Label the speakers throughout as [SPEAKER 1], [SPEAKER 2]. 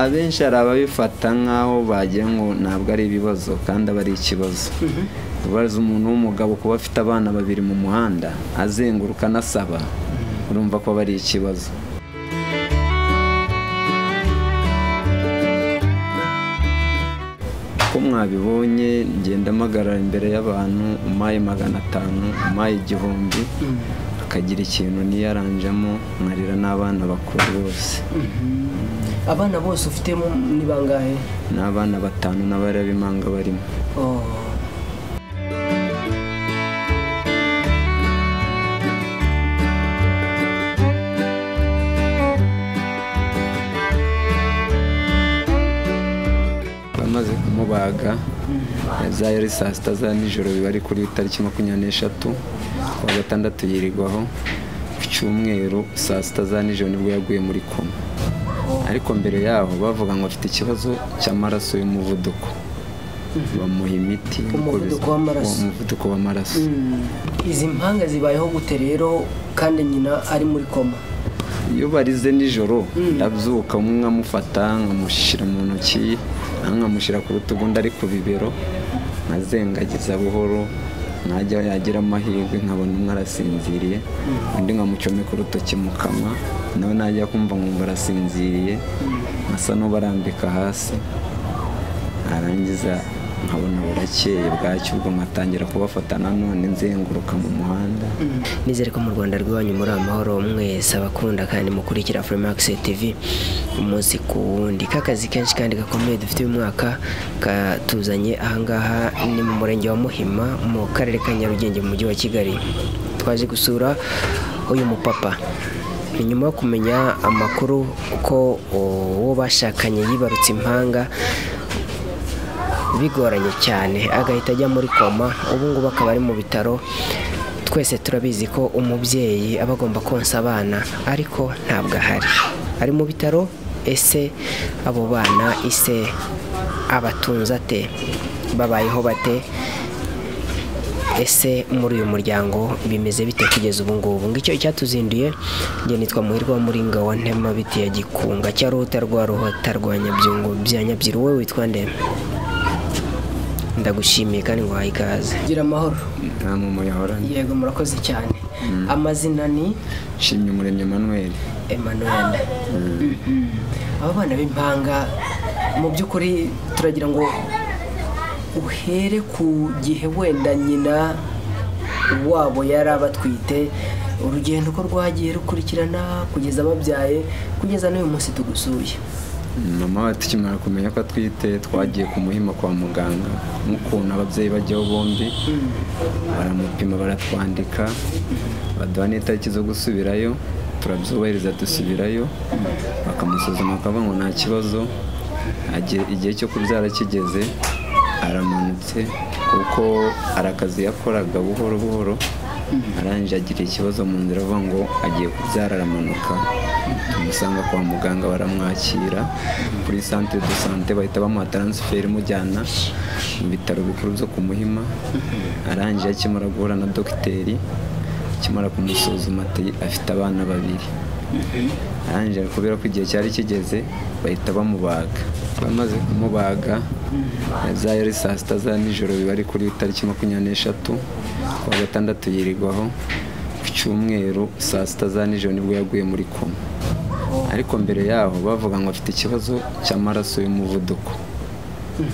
[SPEAKER 1] abenshi hari ababifata nk'aho bagira ngo ntabwo ari ibibazo kandi aba ari ikibazo ubaza umuntu w'umugabo kuba afite abana babiri mu muhanda azenguruka anasaba urumva ko aba ari ikibazo ko mwabibonye ngenda mpagarara imbere y'abantu umaye magana atanu umaye igihumbi akagira ikintu niyaranjemo nkarira n'abana bakuru bose
[SPEAKER 2] abana bose ufite mu- ni bangahe
[SPEAKER 1] ni abana batanu n'abarabimanga barimo
[SPEAKER 2] Oh.
[SPEAKER 1] bamaze kumubaga za yari saa sita za nijoro biba ari kuri tariki makumyabiri n'eshatu ku wa gatandatu yirirwaho ku cyumweru saa sita za nijoro nibwo yaguye muri koma ariko mbere yaho bavuga ngo afite ikibazo cy'amaraso y'umuvuduko bamuha imiti
[SPEAKER 2] Umuvuduko w'amaraso.
[SPEAKER 1] umuvuduko w'amaraso
[SPEAKER 2] Mm. izi mpanga zibayeho gute rero kandi nyina ari muri koma
[SPEAKER 1] iyo barize nijoro ndabyuka umwe nkamufata nkamushyira mu ntoki nkamushyira ku rutugu undi ari ku bibero nkazengagiza buhoro nkajya yagira amahirwe nkabona umwe arasinziriye undi nkamucomeka urutoki mu kanwa nawe najya kumva nkumva arasinziriye nkasa n'ubarambika hasi narangiza nkabona burakeye bwacyo ubwo nkatangira kubafata nanone nzenguruka mu muhanda
[SPEAKER 3] nizere ko mu rwanda rw'iwanyu muri amahoro mwese abakunda kandi mukurikira Freemax TV umunsi ku wundi k'akazi kenshi kandi gakomeye dufite uyu mwaka katuzanye ahangaha ni mu murenge wa muhima mu karere ka nyarugenge mu mujyi wa kigali twaje gusura uyu mupapa ni nyuma yo kumenya amakuru ko uwo bashakanye yibarutse impanga bigoranye cyane agahita ajya muri koma ubu ngubu akaba ari mu bitaro twese turabizi ko umubyeyi aba agomba konsa abana ariko ntabwo ahari ari mu bitaro ese abo bana ise abatunze ate babayeho bate ese muri uyu muryango bimeze bite kugeza ubu ngubu ngicyo icyatuzinduye njye nitwa muhirwa wa muringa wa ntema biti ya gikunga cya ruhuta rwa ruhota rwa nyabyungu bya nyabyiru wowe witwa nde ndagushimiye kandi nguhaye ikaze
[SPEAKER 2] gira amahoro
[SPEAKER 1] nta muntu yahoranye
[SPEAKER 2] yego murakoze cyane amazina ni
[SPEAKER 1] nshimye umuremyi manuel
[SPEAKER 2] emmanuel Mhm. aba bana b'impanga mu by'ukuri turagira ngo uhere ku gihe wenda nyina wabo yari abatwite urugendo uko rwagiye rukurikirana kugeza babyaye kugeza n'uyu munsi tugusuye
[SPEAKER 1] mama we tukimara kumenya ko atwite twagiye kumuhima kwa muganga nk'ukuntu ababyeyi bajyaho bombi baramupima baratwandika baduha n'itariki zo gusubirayo turabyubahiriza dusubirayo bakamusuzuma bakavuga ngo nta kibazo Agiye- igihe cyo kubyara kigeze aramanutse kuko hari akazi yakoraga buhoro buhoro arangije agira ikibazo mu nzira avuga ngo agiye kubyara aramanuka tumusanga kwa muganga baramwakira kuri santire do sante bahita bamuha taransiferi imujyana mu bitaro bikuru byo ku muhima arangije akimara guhura na dogiteri akimara kumusuzuma ati afite abana babiri arangije kubera ko igihe cyari kigeze bahita bamubaga bamaze kumubaga za yari saa sita za nijoro biba ari kuri tariki makumyabiri n'eshatu ku wa gatandatu yirirwaho ku cyumweru saa sita za nijoro nibwo yaguye muri koma ariko mbere yaho bavuga ngo afite ikibazo cy'amaraso y'umuvuduko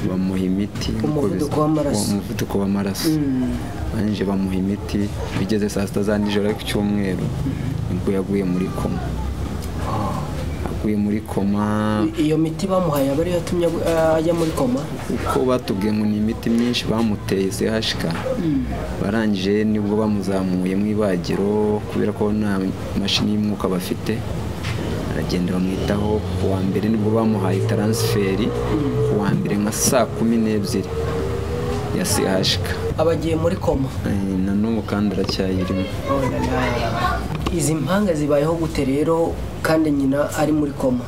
[SPEAKER 1] bamuha imiti
[SPEAKER 2] Umuvuduko w'amaraso.
[SPEAKER 1] umuvuduko w'amaraso
[SPEAKER 2] Mm.
[SPEAKER 1] arangije bamuha imiti bigeze saa sita za nijoro ariko icyumweru nibwo yaguye muri koma aguye muri koma
[SPEAKER 2] iyo miti bamuhaye aba ariyo yatumye agu- ajya muri koma
[SPEAKER 1] uko batubwiye ngo ni imiti myinshi bamuteye sehashika barangije nibwo bamuzamuye mu ibagiro kubera ko nta mashini y'umwuka bafite aragenda bamwitaho ku wa mbere nibwo bamuhaye taransiferi ku wa mbere nka saa kumi n'ebyiri ya sehashika
[SPEAKER 2] aba agiye muri koma
[SPEAKER 1] Eh, na n'ubu kandi aracyayirimo
[SPEAKER 2] Oh la la. izi mpanga zibayeho gute rero kandi nyina ari muri koma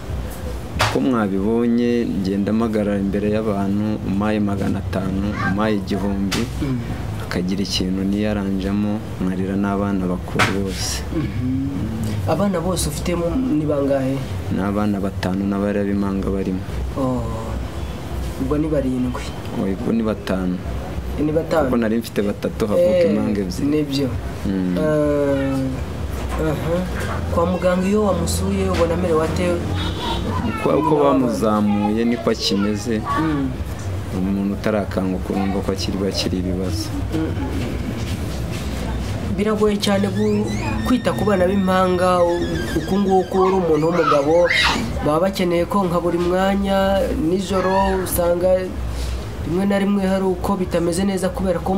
[SPEAKER 1] ko mwabibonye ngenda mpagarara imbere y'abantu umaye magana atanu umaye igihumbi akagira ikintu niyaranjemo nkarira n'abana bakuru bose
[SPEAKER 2] abana bose ufite ni bangahe
[SPEAKER 1] ni abana batanu n'abareba impanga barimo
[SPEAKER 2] Oh, ubwo ni barindwi
[SPEAKER 1] ubwo ni batanu
[SPEAKER 2] ni
[SPEAKER 1] kuko
[SPEAKER 2] batanu
[SPEAKER 1] nari mfite batatu havuka
[SPEAKER 2] Eh,
[SPEAKER 1] impanga ebyiri
[SPEAKER 2] nibyo
[SPEAKER 1] Mm.
[SPEAKER 2] Eh, aha. kwa muganga iyo wamusuye ubona amerewe ate
[SPEAKER 1] uko uko bamuzamuye niko akimeze
[SPEAKER 2] Mm.
[SPEAKER 1] umuntu utarakanguka urumva ko akiri bakiri ibibazo
[SPEAKER 2] biragoye cyane gu- kwita ku bana b'impanga u- uku nguku uri umuntu w'umugabo baba bakeneye ko nka buri mwanya nijoro usanga rimwe na rimwe hari uko bitameze neza kubera ko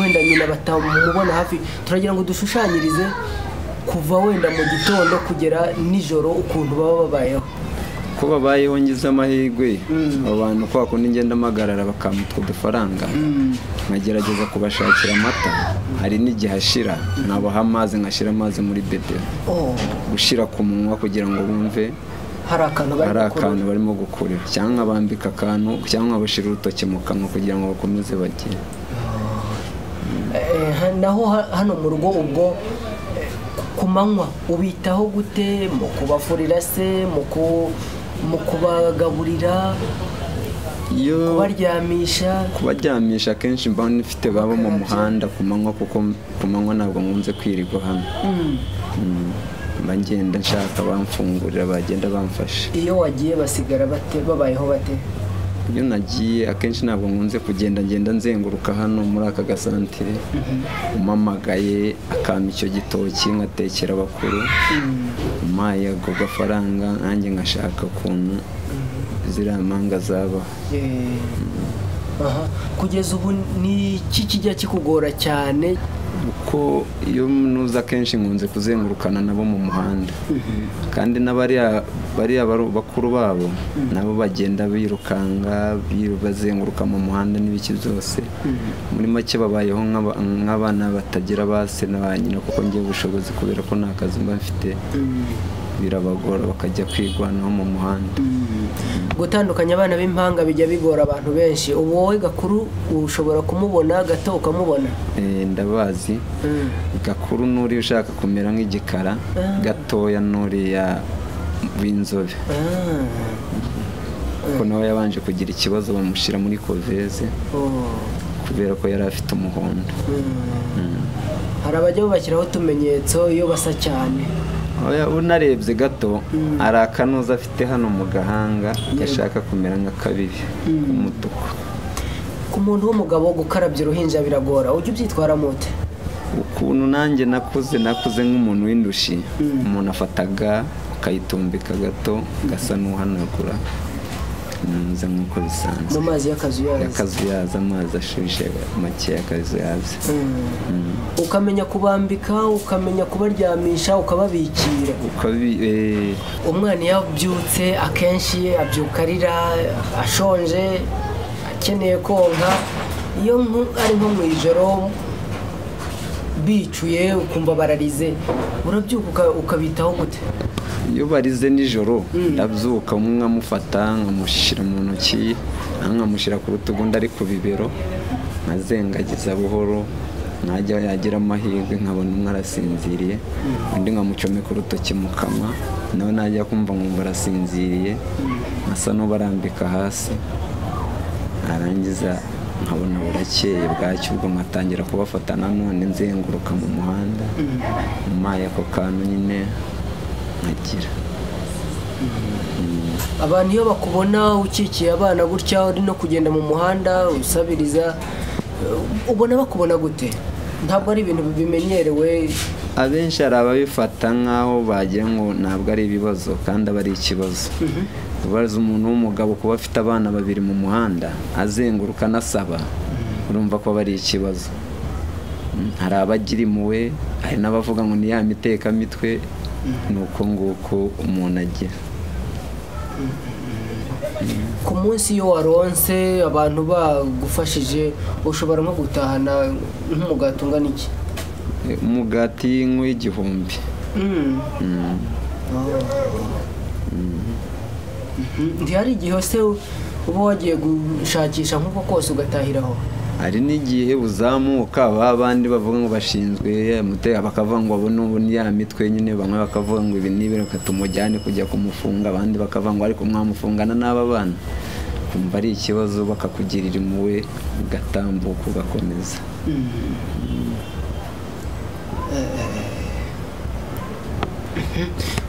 [SPEAKER 2] wenda nyina batamubona hafi turagira ngo dushushanyirize kuva wenda mu gitondo kugera nijoro ukuntu baba babayeho
[SPEAKER 1] ko babayeho ngize amahirwe abo bantu kwa kundi ngenda mpagarara bakampa utwo dufaranga nkagerageza kubashakira amata hari n'igihe ashira nabaha amazi nkashyira amazi muri bedero
[SPEAKER 2] Oh,
[SPEAKER 1] gushira ku munwa kugira ngo bumve
[SPEAKER 2] hari akantu bari
[SPEAKER 1] hari
[SPEAKER 2] gukora
[SPEAKER 1] akantu barimo gukurira cyangwa nkabambika akantu cyangwa nkabashyira urutoki mu kanwa kugira ngo bakomeze bagire
[SPEAKER 2] Eh, ha- naho ha- hano mu rugo ubwo eh, ku manywa ubitaho gute mu kubafurira se mu ku- mu kubagaburira
[SPEAKER 1] iyo
[SPEAKER 2] kubaryamisha
[SPEAKER 1] kubaryamisha akenshi mba nifite babo mu muhanda ku manywa kuko ku manywa ntabwo nkunze kwirirwa hano Mm. mba ngenda nshaka bamfungurira bagenda bamfashe
[SPEAKER 2] iyo wagiye basigara bate babayeho bate
[SPEAKER 1] iyo nagiye akenshi ntabwo nkunze kugenda ngenda nzenguruka hano muri aka gasantire umamagaye akampa icyo gitoki nkatekera abakuru umpaye ako gafaranga nanjye ngashaka ukuntu ziriya mpanga zaba
[SPEAKER 2] Eh, aha. kugeza ubu ni iki kijya kikugora cyane
[SPEAKER 1] kuko iyo nuza akenshi nkunze kuzengurukana nabo mu muhanda kandi n'abariya bariya baru- bakuru babo nabo bagenda birukanka biru- bazenguruka mu muhanda n'ibiki byose muri make babayeho nk'aba- nk'abana batagira ba se na ba nyina kuko ngiye ubushobozi kubera ko nta kazi mba mfite birabagora bakajya kwigwanaho mu muhanda
[SPEAKER 2] gutandukanya abana b'impanga bijya bigora abantu benshi ubu wowe gakuru ushobora kumubona gato ukamubona
[SPEAKER 1] Eh, ndabazi
[SPEAKER 2] Mm.
[SPEAKER 1] gakuru n'uri ushaka kumera nk'igikara gatoya n'uriya w'inzobe
[SPEAKER 2] Ah.
[SPEAKER 1] kuko nawe yabanje kugira ikibazo bamushyira muri koveze
[SPEAKER 2] Oh.
[SPEAKER 1] kubera ko yari afite umuhondo
[SPEAKER 2] hari abajya babashyiraho utumenyetso iyo basa cyane
[SPEAKER 1] Oya, unarebye gato hari akanuza afite hano mu gahanga gashaka kumera nka kabiri k'umutuku
[SPEAKER 2] ku muntu w'umugabo gukarabya uruhinja biragora ujya ubyitwaramo ute
[SPEAKER 1] ukuntu nanjye nakuze nakuze nk'umuntu w'indushi umuntu afataga ukayitumbika gato gasa n'uhanagura ntuze nk'uko bisanzwe
[SPEAKER 2] mu mazi y'akazi uyazi
[SPEAKER 1] akazu yaza amazi ashyushye makeya akazu yaza
[SPEAKER 2] Mm. ukamenya kubambika ukamenya kubaryamisha ukababikira
[SPEAKER 1] ukabi eh,
[SPEAKER 2] umwana iyo abyutse akenshi abyuka arira ashonje akeneye konka iyo nko- ari nko mu ijoro bicuye ukumva bararize urabyuka uka- ukabitaho gute
[SPEAKER 1] iyo barize nijoro ndabyuka umwe nkamufata nkamushyira mu ntoki nawe nkamushyira ku rutugu undi ari ku bibero nkazengagiza buhoro najya yagira amahirwe nkabona umwe arasinziriye undi nkamucomeka urutoki mu kanwa nawe najya kumva nkumva arasinziriye asa n'ubarambika hasi narangiza nkabona burakeye bwacyo ubwo nkatangira kubafata nanone nzenguruka mu muhanda umpaye ako kantu nyine nkagira
[SPEAKER 2] abantu iyo bakubona ukikiye abana gutya uri no kugenda mu muhanda usabiriza eh, ubona bakubona gute ntabwo ari ibintu bimenyerewe
[SPEAKER 1] abenshi hari ababifata nk'aho bagira ngo ntabwo ari ibibazo kandi aba ari ikibazo ubaza umuntu w'umugabo kuba afite abana babiri mu muhanda azenguruka anasaba urumva ko aba ari ikibazo Mm, hari abagira impuhwe hari n'abavuga ngo ni ya mitwe ni uko nguko umuntu agira
[SPEAKER 2] ku munsi iyo waronse abantu bagufashije ushobora nko gutahana nk'umugati ungana iki
[SPEAKER 1] Eh, umugati nk'uw'igihumbi
[SPEAKER 2] Mm. Mhm. ntihari igihe se uba wagiye gushakisha nk'uko kose ugatahiraho
[SPEAKER 1] hari n'igihe uzamuka ba bandi bavuga ngo bashinzwe umutekano bakavuga ngo abo n'ubu ni ya mitwe nyine bamwe bakavuga ngo ibi n'ibi reka tumujyane kujya kumufunga abandi bakavuga ngo ariko mwamufungana n'aba bana kumva ari ikibazo bakakugirira impuhwe ugatambuka ugakomeza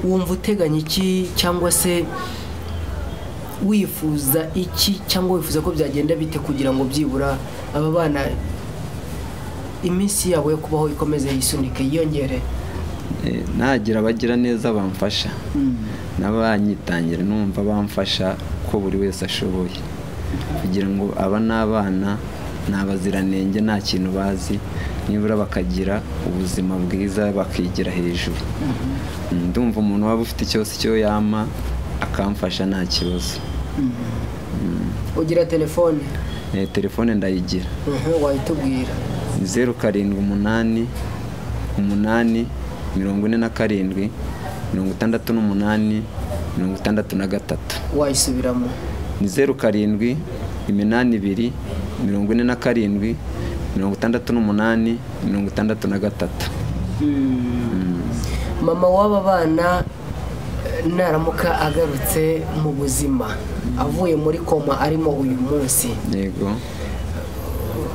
[SPEAKER 2] wumva uteganya iki cyangwa se wifuza iki cyangwa wifuza ko byagenda bite kugira ngo byibura aba bana iminsi yabo yo kubaho ikomeze yisunike yiyongere
[SPEAKER 1] nagira abagira neza bamfasha n'abanyitangira numva bamfasha ko buri wese ashoboye kugira ngo aba n'abana ni abaziranenge nta kintu bazi nibura bakagira ubuzima bwiza bakigira hejuru ndumva umuntu waba ufite icyose icyo yama akamfasha nta kibazo
[SPEAKER 2] ugira telefone
[SPEAKER 1] Eh, telefone ndayigira
[SPEAKER 2] Mhm, wayitubwira
[SPEAKER 1] ni zeru karindwi umunani umunani mirongo ine na karindwi mirongo itandatu n'umunani mirongo itandatu na gatatu
[SPEAKER 2] wayisubiramo
[SPEAKER 1] ni zeru karindwi iminani ibiri mirongo ine na karindwi mirongo itandatu n'umunani mirongo itandatu na gatatu
[SPEAKER 2] mama w'aba bana eh, naramuka agarutse mu buzima avuye muri koma arimo uyu munsi
[SPEAKER 1] yego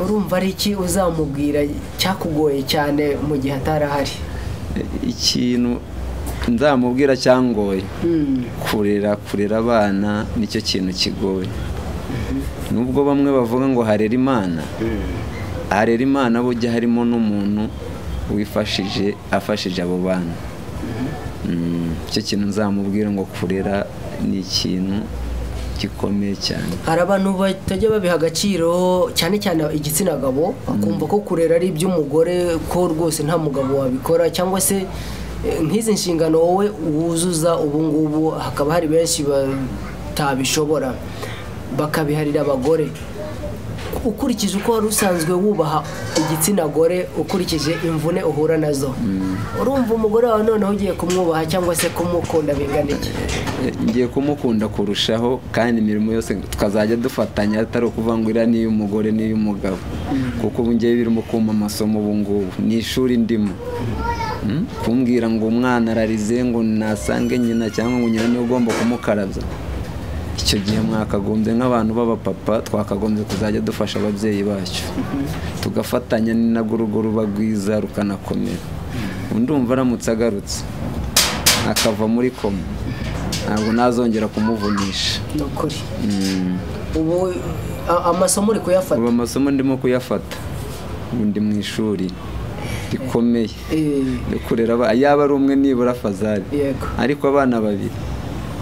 [SPEAKER 2] urumva ari iki uzamubwira cyakugoye cyane mu gihe atari ahari
[SPEAKER 1] E, ikintu nzamubwira cyangoye kurera kurera abana nicyo kintu kigoye nubwo bamwe bavuga ngo harera imana harera imana bujya harimo n'umuntu wifashije afashije abo bana Mm, icyo kintu nzamubwira ngo kurera ni ikintu gikomeye cyane
[SPEAKER 2] hari abantu batajya babiha agaciro cyane cyane igitsina gabo bakumva ko kurera ari iby'umugore ko rwose nta mugabo wabikora cyangwa se eh, nk'izi nshingano wowe wuzuza ubu ngubu hakaba hari benshi batabishobora bakabiharira abagore ukurikije uko wari usanzwe wubaha igitsina gore ukurikije imvune uhura nazo urumva umugore wawe noneho ugiye kumwubaha cyangwa se kumukunda bingana iki
[SPEAKER 1] E, ngiye kumukunda kurushaho kandi imirimo yose tukazajya dufatanya atari ukuvuga ngo iriya ni iy'umugore n'iy'umugabo kuko ubu ngiye birimo kumpa amasomo ubu ngubu ni ishuri ndimo Mm? kumbwira ngo umwana ararize ngo nasange nyina cyangwa ngo nyina niwe ugomba kumukarabya icyo gihe mwakagombye nk'abantu b'abapapa twakagombye kuzajya dufasha ababyeyi bacu tugafatanya ni nabwo urugo ruba rwiza rukanakomera undi umva aramutse agarutse akava muri koma ntabwo nazongera kumuvunisha
[SPEAKER 2] ni ukuri
[SPEAKER 1] Mm.
[SPEAKER 2] ubu a- amasomo uri
[SPEAKER 1] ubu
[SPEAKER 2] kuyafata
[SPEAKER 1] amasomo ndimo kuyafata ubu ndi mu ishuri rikomeye
[SPEAKER 2] Eh,
[SPEAKER 1] ryo kurera aba- yaba ari umwe nibura fazari
[SPEAKER 2] yego
[SPEAKER 1] ariko abana babiri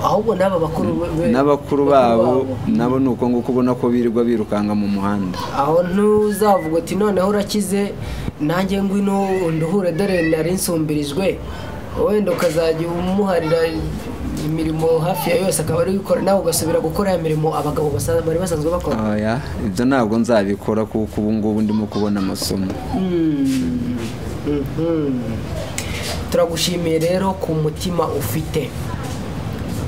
[SPEAKER 2] ahubwo n'aba bakuru be- be-
[SPEAKER 1] n'abakuru babo nabo ni uko nguko ubona ko birirwa birukanka mu muhanda
[SPEAKER 2] aho ntuzavuga uti noneho urakize nanjye ngwino nduhure dore nari nsumbirijwe wenda ukazajya umuharira imirimo hafi ya yose akaba ari gukora nawe ugasubira gukora ya mirimo abagabo basa- bari basanzwe bakora
[SPEAKER 1] Oya, ibyo ntabwo nzabikora kuko ubu ngubu ndimo kubona amasomo
[SPEAKER 2] Mm. Mhm. turagushimiye rero ku mutima ufite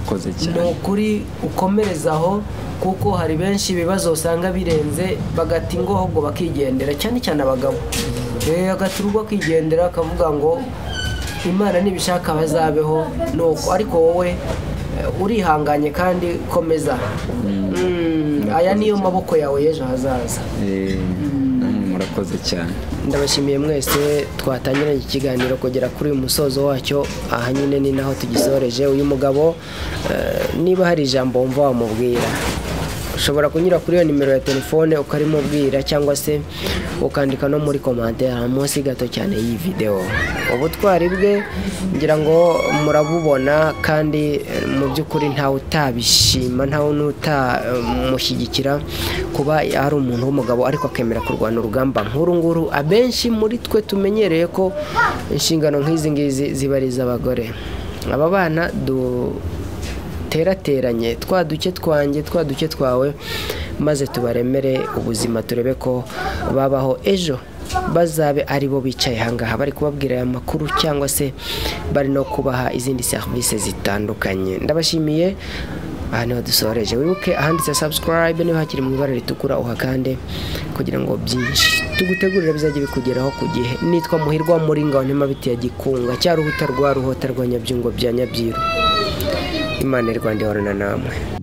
[SPEAKER 1] akoze
[SPEAKER 2] ni
[SPEAKER 1] cyane
[SPEAKER 2] ukuri ukomereza aho kuko hari benshi ibibazo usanga birenze bagati ngo ahubwo bakigendera cyane cyane abagabo Eh, agati urwo akigendera akavuga ngo imana nibishaka bazabeho nuko ariko wowe eh, urihanganye kandi komeza Mm, aya niyo maboko yawe y'ejo hazaza
[SPEAKER 1] Eh, namwe murakoze cyane
[SPEAKER 3] ndabashimiye mwese twatangiranye ikiganiro kugera kuri uyu musozo wacyo aha nyine ni naho tugisoreje uyu mugabo eh, niba hari ijambo wumva wamubwira ushobora kunyura kuri iyo nimero ya telefone ukarimubwira cyangwa se ukandika no muri komantere munsi gato cyane y'iyi videwo ubutwari bwe ngira ngo murabubona kandi eh, mu by'ukuri ntawe utabishima ntawe n'utamushyigikira kuba ari umuntu w'umugabo ariko akemera kurwana urugamba nk'uru nguru abenshi muri twe tumenyereye ko inshingano nk'izi ngizi ziba ari iz'abagore aba bana duterateranye twa duke twanjye twa duke twawe maze tubaremere ubuzima turebe ko babaho ejo bazabe ari bo bicaye ahangaha bari kubabwira aya makuru cyangwa se bari no kubaha izindi serivisi zitandukanye ndabashimiye
[SPEAKER 2] aha niho dusoreje wibuke ahanditse subscribe niho hakiri mu ibara ritukura uhakande kugira ngo byinshi tugutegurire bizajye bikugeraho ku gihe nitwa muhirwa muri ngaho ntema bitiya gikunga cya ruhuta rwa ruhota rwa nyabyungo bya nyabyiru imana y'u rwanda ihorana namwe